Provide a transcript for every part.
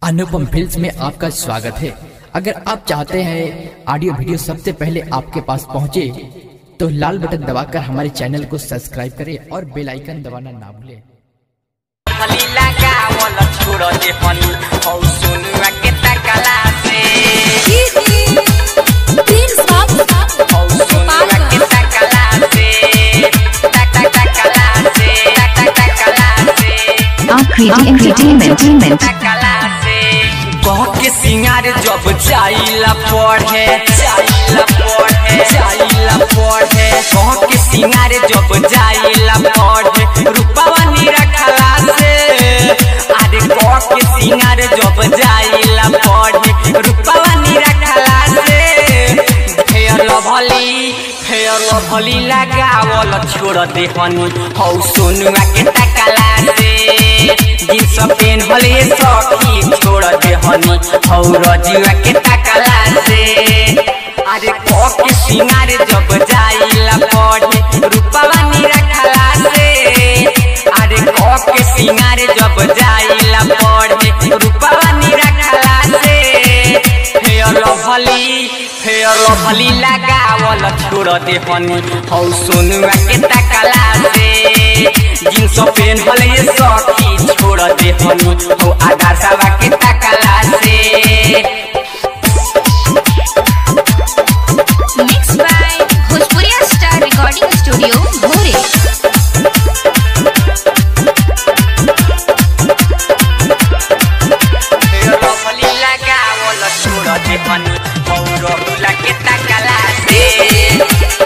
अनुपम films में आपका स्वागत है अगर आप चाहते हैं ऑडियो वीडियो सबसे पहले आपके पास पहुंचे तो लाल बटन दबाकर हमारे चैनल को सब्सक्राइब करें और बेल आइकन दबाना ना भूलें हली लगावल छोड़ दे हनी हौ सुनुआ के तकला से हौ सुनुआ के तकला से तक तक तकला से तक तक तकला से Akriti Entertainment. तकला से कह के सिंगार जब जाइला पढ़े जाइला पढ़े जाइला पढ़े कह के सिंगार जब जाइला पढ़े रूपवा नी रखला से अरे कह के सिंगार जब जाइला पढ़े रूपवा नी रखला से फेयर लभली फेयर लभली लगावल छोड़ दे हनी हौ सोनुआ के तकला से जींस पेन हले सखी छोड़ दे हनी हौ रजुआ के तकला से अरे कह के सिंगार जब जाइला पढ़े रूपवा नी रखला से अरे कह के सिंगार जब जाइला पढ़े रूपवा नी रखला से फेयर लभली फेयर लभली लगावल छोड़ दे हनी हौ सोनुआ के तकला से जींस पेन हले सखी छोड़ दे हनी हौ आधा सवा के तकला से Mixed by Bhojpuria Star Recording Studio, Bhore. Fair lovely लगावल छोड़ दे हनी हौ रहुला के तकला से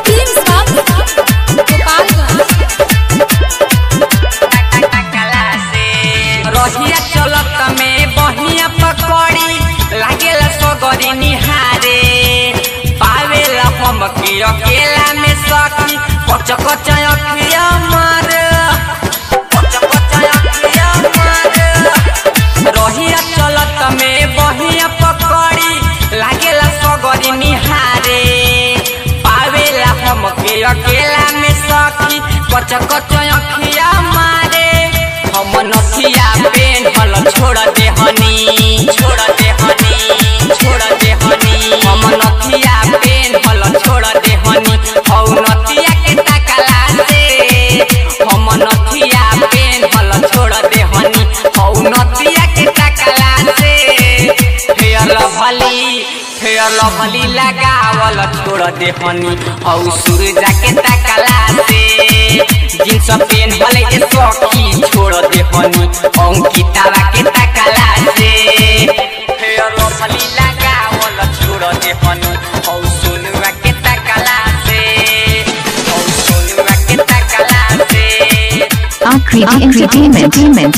तकला से रहिया चलत में बहिया पकड़ी लागेला सगरी निहारे पावेला हम के अकेला में सखी कच कच अखिया मार कच कच अखिया मार रहिया चलत में बहिया पकड़ी लागेला सगरी निहारे पावेला हम के अकेला में सखी कच कच अखिया मारे हम नथिया पेन हल छोड़ दे हनी छोड़ दे हनी छोड़ दे हनी हम नथिया पेन हल छोड़ दे हनी हौ नथिया के तकला से हम नथिया पेन हल छोड़ दे हनी हौ नथिया के तकला से फेयर लभली फेयर लभली लगावल छोड़ दे हनी हौ सूरजा के तकला से जींस पेन हले ए सखी छोड़ दे हनी अंकितावा के तकला से फेयर लभली लगावल छोड़ दे हनी हौ सोनुआ के तकला से हौ सोनुआ के तकला से Akriti Entertainment.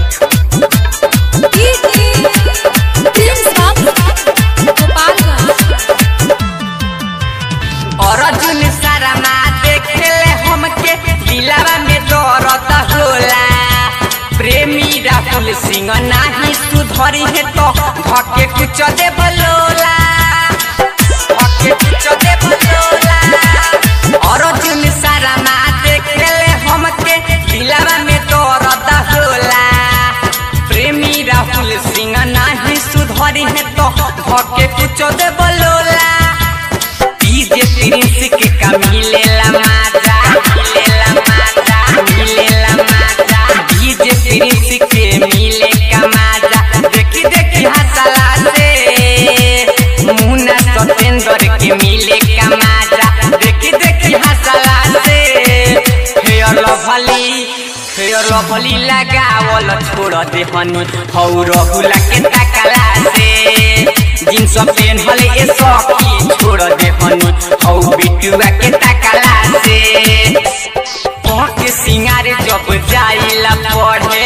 अर्जुन शर्मा देखेले हमके दिलावा में दर्द होला प्रेमी राहुल सिंह नाही सुधरी है तो धके कुछ दे बलोला धके कुछ दे बलोला अर्जुन शर्मा देखेले हमके दिलावा में दर्द होला प्रेमी राहुल सिंह नाही सुधरी है तो धके कुछ दे बलोला डीजे प्रिंस के का मिलेला माजा मिलेला माजा मिलेला माजा डीजे प्रिंस के मिले का माजा देखी देखी हंसला से मुन्ना सतेंद्र के मिले का माजा देखी देखी हंसला से फेयर लवली फेयर लवली लगावल छोड़ दे हनी हौ रहुला के तकला से जींस पेन हले ए सखी छोड़ दे हनी हौ बिटुआ के तकला से कह के सिंगार जब जाइला पढ़े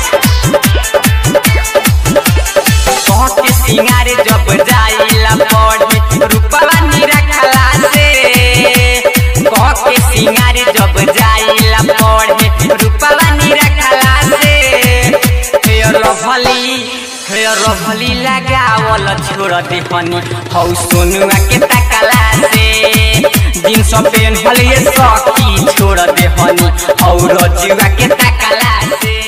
कह के सिंगार जब जाइला पढ़े रूपवा नी रखला से कह के सिंगार जब जाइला पढ़े रूपवा नी रखला से फेयर लवली फेयर लवली लगावल छोड़ दे हनी हौ सोनुआ के तकला से जींस पेन हले सखी छोड़ दे हनी हौ रजुआ के तकला से